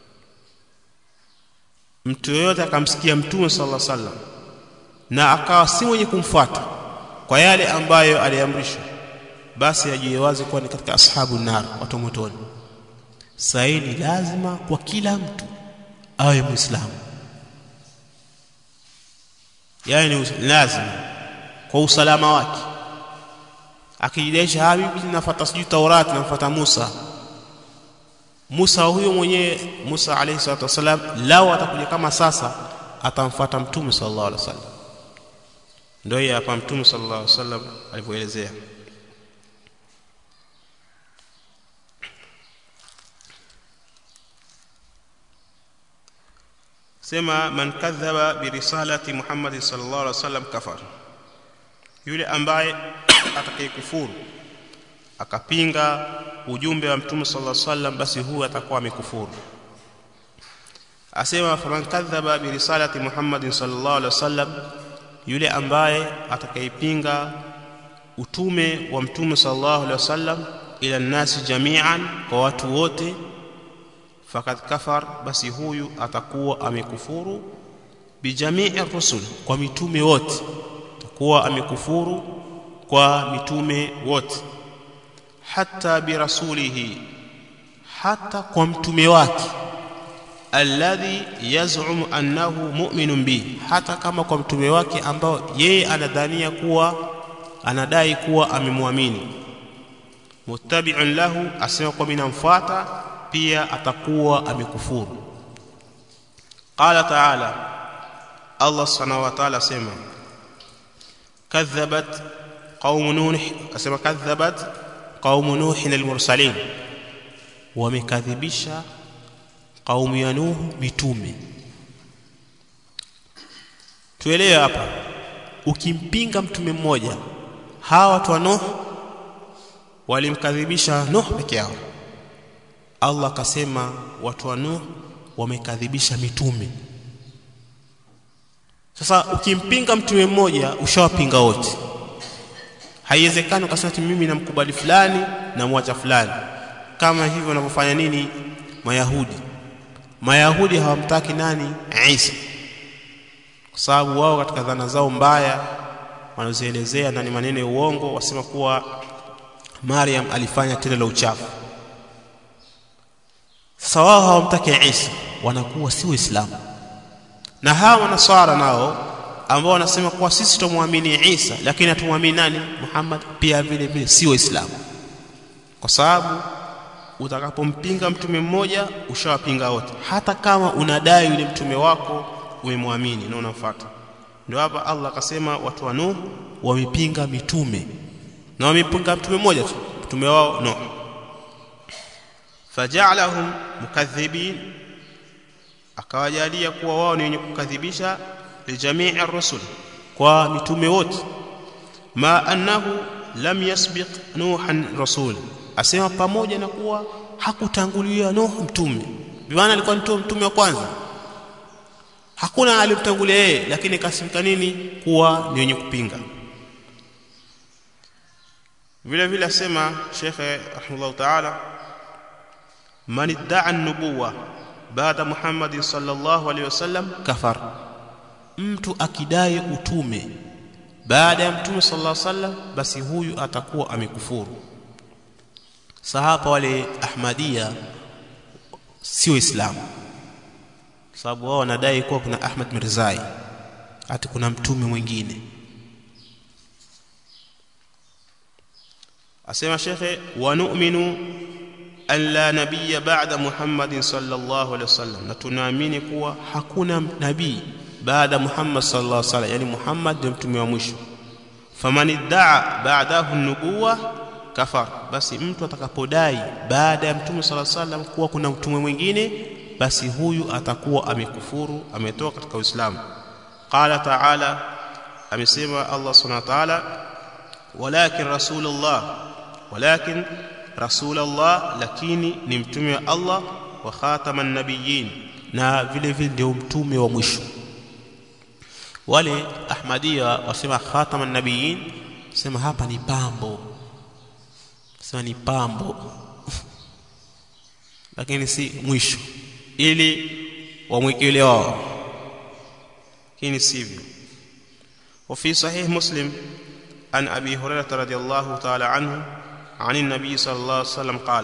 A: mtu yoyote akamsikia mtume sallallahu alaihi wasallam na akawa si mwenye kumfuata kwa yale ambayo aliamrishwa basi ajue wazi kuwa ni katika ashabu nar watu motoni sahi ni lazima kwa kila mtu awe muislamu yani lazima kwa usalama wake akijidaisha habibi nafuata sijui Taurati nafuata Musa Musa huyo mwenyewe Musa alayhi salatu wasalam lao atakuja kama sasa atamfuata mtume sallallahu alaihi wasallam ndio hapa mtume sallallahu alaihi wasallam alivyoelezea sema man kadhaba birisalati Muhammad sallallahu alaihi wasallam kafar yule ambaye atakayekufuru akapinga ujumbe wa mtume sallallahu alaihi wasallam basi huyu atakuwa amekufuru asema faman kadhaba birisalati Muhammad sallallahu alaihi wasallam yule ambaye atakayepinga utume wa mtume sallallahu alaihi wasallam ila nasi jami'an kwa watu wote fakad kafar basi huyu atakuwa amekufuru bijamii rusul kwa mitume wote atakuwa amekufuru kwa mitume wote hata birasulihi hata kwa mtume wake alladhi yaz'um annahu mu'minun bi hata kama kwa mtume wake ambao yeye anadhania kuwa anadai kuwa amemwamini muttabi'un lahu asema kwa mimi namfuata pia atakuwa amekufuru qala ta'ala Allah subhanahu wa ta'ala sema kadhabat qaum nuh asema kadhabat qaum nuh al-mursalin wamekadhibisha qaumu ya nuh mitume tuelewe hapa ukimpinga mtume mmoja hawa watu wa nuh walimkadhibisha nuh peke yao Allah akasema watu wa Nuh wamekadhibisha mitume. Sasa ukimpinga mtume mmoja ushawapinga wote. Haiwezekani ukasema ati mimi namkubali fulani na mwacha fulani. Kama hivyo wanavyofanya nini Mayahudi. Mayahudi hawamtaki nani? Isa. Kwa sababu wao katika dhana zao mbaya wanazoelezea na ni maneno ya uongo wasema kuwa Maryam alifanya tendo la uchafu sasa wao hawamtaki Isa wanakuwa si waislamu na hawa manasara nao ambao wanasema kuwa sisi tumwamini Isa lakini hatumwamini nani Muhammad pia vile vile si waislamu kwa sababu utakapompinga mtume mmoja ushawapinga wote hata kama unadai yule mtume wako umemwamini na unamfuata ndio hapa Allah akasema watu wa Nuh wamepinga mitume na wamepinga mtume mmoja tu mtume wao Nuh faja'alahum mukadhibin akawajalia kuwa wao ni wenye kukadhibisha lijamii ar-rusul kwa mitume wote ma annahu lam yasbiq nuhan rasul asema pamoja na kuwa hakutangulia nuh mtume bimaana alikuwa ni mtume wa kwanza hakuna alimtangulia yeye lakini kasifika nini kuwa ni wenye kupinga vile vile asema shekhe rahimahullah ta'ala man idda'a an-nubuwa baada Muhammad sallallahu alaihi wasallam kafar mtu akidai utume baada ya mtume sallallahu alaihi wasallam basi huyu atakuwa amekufuru sahaba wale ahmadia si waislamu sababu wao wanadai kuwa kuna Ahmad Mirzai hata kuna mtume mwingine asema shekhe wa nu'minu an la nabiyya ba'da Muhammadin sallallahu alaihi wasallam na tunaamini kuwa hakuna nabii baada Muhammad sallallahu alaihi wasallam yani Muhammad ndio mtume wa mwisho faman idda'a ba'dahu an-nubuwa kafar basi mtu atakapodai baada ya mtume sallallahu alaihi wasallam kuwa kuna mtume mwingine basi huyu atakuwa amekufuru ametoka katika Uislamu qala ta'ala amesema Allah subhanahu wa ta'ala walakin rasulullah walakin rasulullah lakini ni mtume wa Allah wa khataman nabiyyin na vile vile ndio mtume wa mwisho wale ahmadia wasema khataman nabiyyin sema hapa ni pambo sema ni pambo lakini si mwisho ili wamwekele wao lakini sivyo وفي صحيح مسلم عن ابي هريره رضي الله تعالى عنه عن النبي صلى الله عليه وسلم قال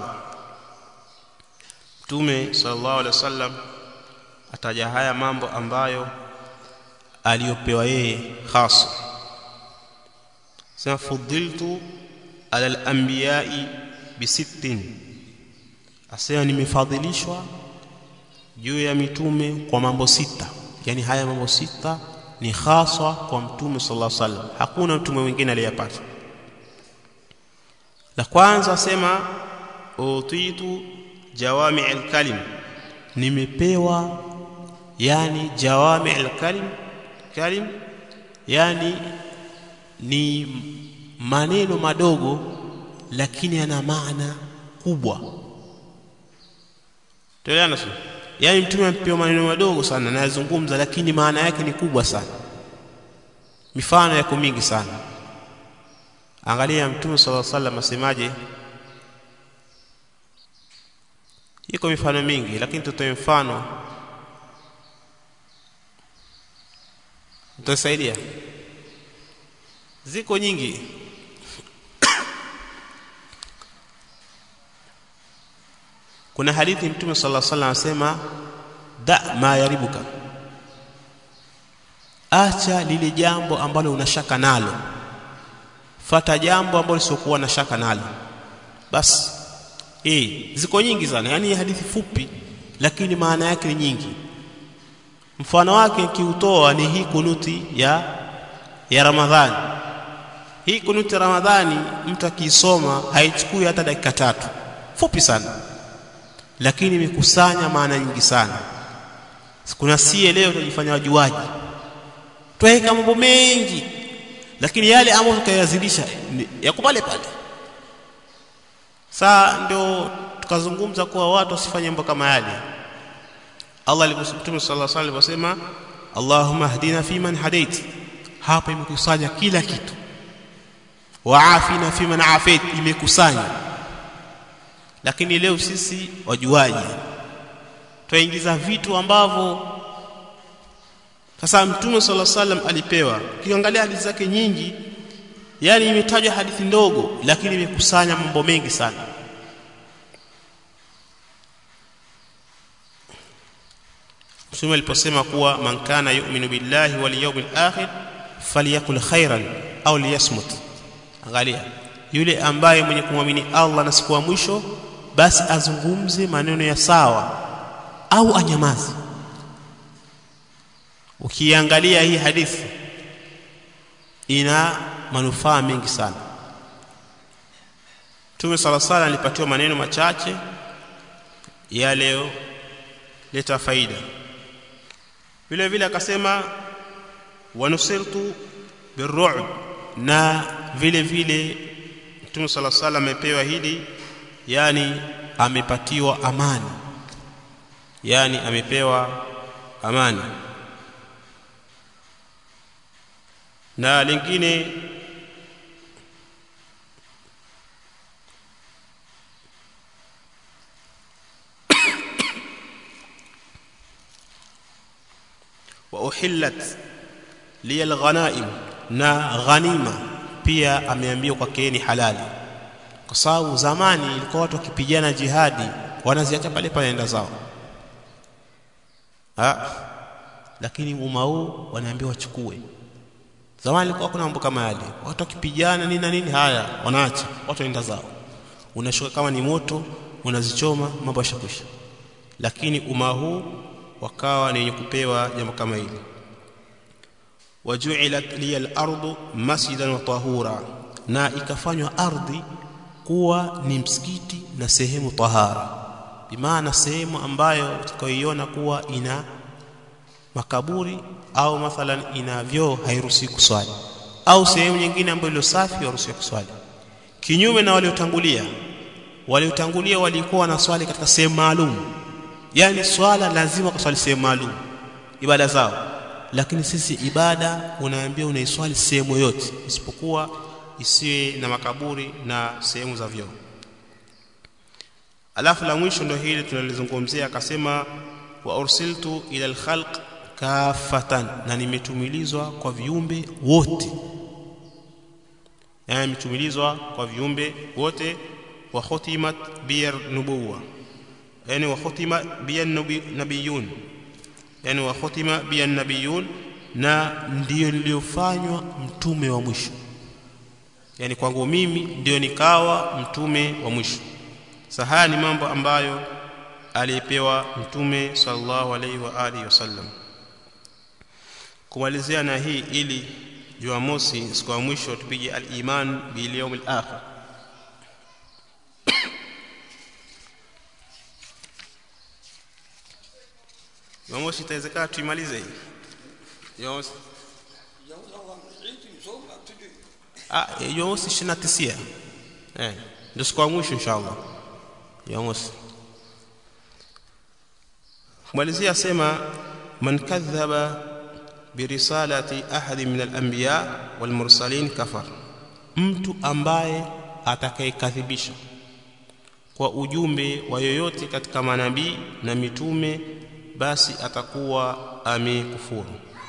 A: Mtume sallallahu alaihi wasallam ataja haya mambo ambayo aliyopewa yeye hasa sema fudiltu ala al-anbiya'i bi sittin asema nimefadhilishwa juu ya mitume kwa mambo sita yani haya mambo sita ni haswa kwa mtume sallallahu alaihi wasallam hakuna mtume mwingine aliyepata la kwanza asema utitu jawami al-kalim nimepewa yani jawami alkalim kalim yani ni maneno madogo lakini yana maana kubwa tuelewana sio yani mtume amepewa maneno madogo sana na yazungumza lakini maana yake ni kubwa sana mifano yako mingi sana angalia mtume sallallahu alaihi wasallam asemaje iko mifano mingi lakini tutoe mfano utasaidia ziko nyingi kuna hadithi mtume sallallahu alaihi wasallam asema da ma yaribuka acha lile jambo ambalo unashaka nalo fata jambo ambalo lisiokuwa na shaka nalo basi eh ziko nyingi sana yani hadithi fupi lakini maana yake ni nyingi mfano wake kiutoa ni hii kunuti ya ya Ramadhani hii kunuti ya Ramadhani mtu akiisoma haichukui hata dakika tatu fupi sana lakini imekusanya maana nyingi sana kuna sie leo tunajifanya wajuaji twaweka mambo mengi lakini yale ambayo tukayazidisha yako pale pale saa ndio tukazungumza kuwa watu wasifanye mambo kama yale Allah aliposema sallallahu alaihi wasallam Allahumma hdina fiman hadait hapa imekusanya kila kitu waafina fiman afait imekusanya lakini leo sisi wajuaji twaingiza vitu ambavyo sasa mtume sallallahu alaihi wasallam alipewa kiangalia hadithi zake nyingi yani imetajwa hadithi ndogo lakini imekusanya mambo mengi sana Mtume aliposema kuwa man kana yu'minu billahi wal yawmil akhir falyakul khairan au liyasmut angalia yule ambaye mwenye kumwamini Allah na siku ya mwisho basi azungumze maneno ya sawa au anyamazi ukiangalia hii hadithi ina manufaa mengi sana Mtume sala sala alipatiwa maneno machache ya leo leta faida vile vile akasema wanusirtu birru'b na vile vile Mtume sala sala amepewa hili yani amepatiwa amani yani amepewa amani na lingine wa uhillat li alghanaim na ghanima pia ameambiwa kwake ni halali kwa sababu zamani ilikuwa watu wakipigana jihadi wanaziacha pale pale enda zao ha? lakini umma huu wanaambiwa wachukue zamani ilikuwa kuna mambo kama yale watu wakipigana nini na nini haya wanaacha watu waenda zao unashuka kama ni moto unazichoma mambo yashakwisha lakini umma huu wakawa ni wenye kupewa jambo kama hili waju'ilat liya al-ardu masjidan wa tahura na ikafanywa ardhi kuwa ni msikiti na sehemu tahara bimaana sehemu ambayo utakayoiona kuwa ina makaburi au mathalan ina vyoo hairuhusi kuswali au sehemu nyingine ambayo ilo safi haruhusi kuswali kinyume na waliotangulia waliotangulia walikuwa wanaswali katika sehemu maalum yani swala lazima kuswali sehemu maalum ibada zao lakini sisi ibada unaambia unaiswali sehemu yote isipokuwa isiwe na makaburi na sehemu za vyoo alafu la mwisho ndio hili tunalizungumzia akasema wa ursiltu ila alkhalq kafatan na nimetumilizwa kwa viumbe wote yani nimetumilizwa kwa viumbe wote wa khutimat biyar nubuwa yani wa khutima biyan nabiyun yani wa khutima biyan nabiyun na ndiyo niliyofanywa mtume wa mwisho yani kwangu mimi ndio nikawa mtume wa mwisho sahaya ni mambo ambayo alipewa mtume sallallahu alaihi wa alihi wasallam kumalizia na hii ili jumamosi siku ya mwisho tupige al-iman bil yawm al-akhir Jumamosi itawezekana tuimalize hii Jumamosi ah Jumamosi 29 eh ndio siku ya mwisho inshallah Jumamosi kumalizia sema man kadhaba birisalati ahadi min al-anbiya wal mursalin kafar mtu ambaye atakayekadhibisha kwa ujumbe wa yoyote katika manabii na mitume basi atakuwa amekufuru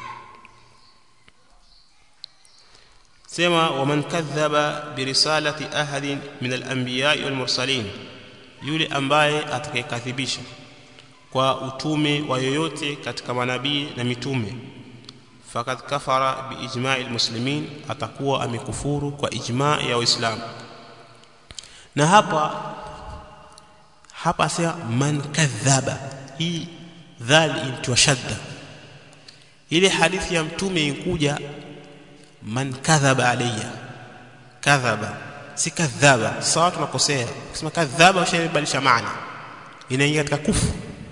A: sema waman kadhaba birisalati ahadin min al-anbiya wal mursalin yule ambaye atakayekadhibisha kwa utume wa yoyote katika manabii na mitume fakad kafara biijma'i almuslimin atakuwa amekufuru kwa ijma' ya waislamu na hapa hapa asema man kadhaba hii dhal intiwa shadda ile hadithi ya mtume inkuja man kadhaba alayya kadhaba si kadhaba sawa tunakosea kusema kadhaba ushaibadilisha maana inaingia katika kufu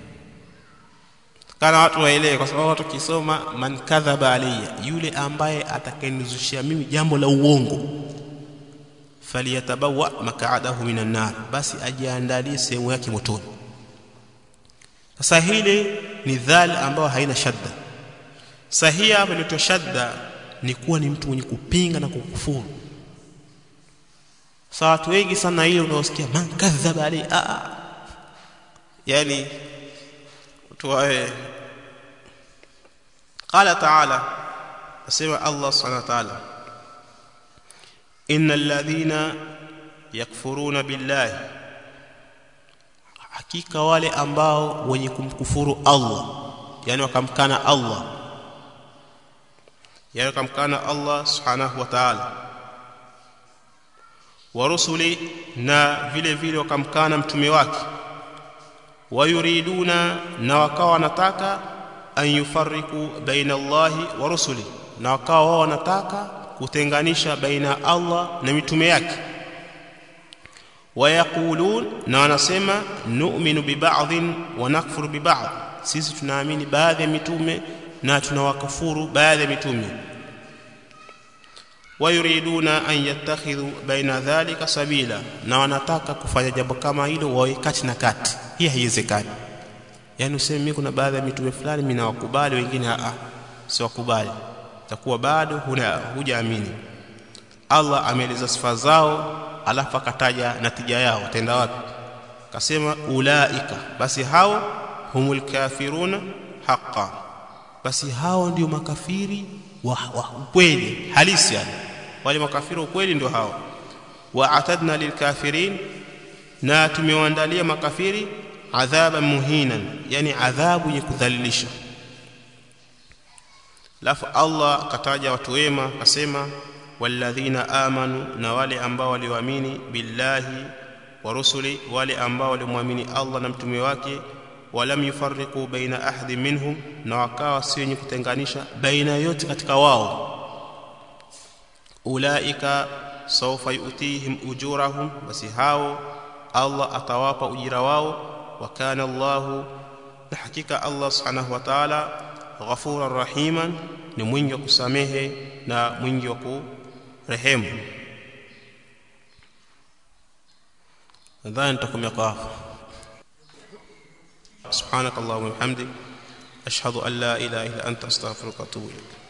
A: kana watu waelewe kwa sababu watu kisoma man kadhaba alayya yule ambaye atakayenizushia mimi jambo la uongo faliyatabawa makaadahu minan nar basi ajiandalie sehemu yake motoni sasa hili ni dhal ambayo haina shadda sahihi hapa inaitwa shadda ni kuwa ni mtu mwenye kupinga na kukufuru sasa watu wengi sana ile unaosikia man kadhaba alayhi a yani tuwae قال تعالى اسمع الله سبحانه وتعالى ان الذين يكفرون بالله hakika wale ambao wenye kumkufuru Allah yani wakamkana Allah yani wakamkana Allah subhanahu wa ta'ala wa rusuli na vile vile wakamkana mtume wake wayuriduna na wakawa wanataka an yufarriku baina Allahi wa rusuli na wakawa wao wanataka kutenganisha baina Allah na mitume yake wayaqulun na wanasema nu'minu bi ba'dhin wa nakfuru bi ba'd sisi tunaamini baadhi ya mitume na tunawakufuru baadhi ya mitume wayuriduna an yattakhidhu baina dhalika sabila na wanataka kufanya jambo kama hilo wawe kati na kati hii haiwezekani yani useme mimi kuna baadhi ya mitume fulani mimi nawakubali wengine a siwakubali takuwa bado huna hujaamini Allah ameeleza sifa zao alafu akataja natija yao tenda wapi kasema ulaika basi hao humul kafiruna haqqan basi hao ndio makafiri wa, wa ukweli halisi yani wale makafiri ukweli ndio hao wa atadna lilkafirin na tumewaandalia makafiri adhaban muhinan yani adhabu yenye kudhalilisha lafu Allah akataja watu wema akasema walladhina amanu na wale ambao walioamini billahi wa rusuli wale ambao walimwamini Allah na mtume wake walam yufarriqu baina ahadi minhum na wakawa si wenye kutenganisha baina yote katika wao ulaika sawfa yu'tihim ujurahum basi hao Allah atawapa ujira wao wa kana Allahu na hakika Allah subhanahu wa ta'ala ghafuran rahiman ni mwingi wa kusamehe na mwingi wa kurehemu nadhani nitakomea kwa hapo سبحانك اللهم وبحمدك اشهد ان لا اله الا انت استغفرك واتوب اليك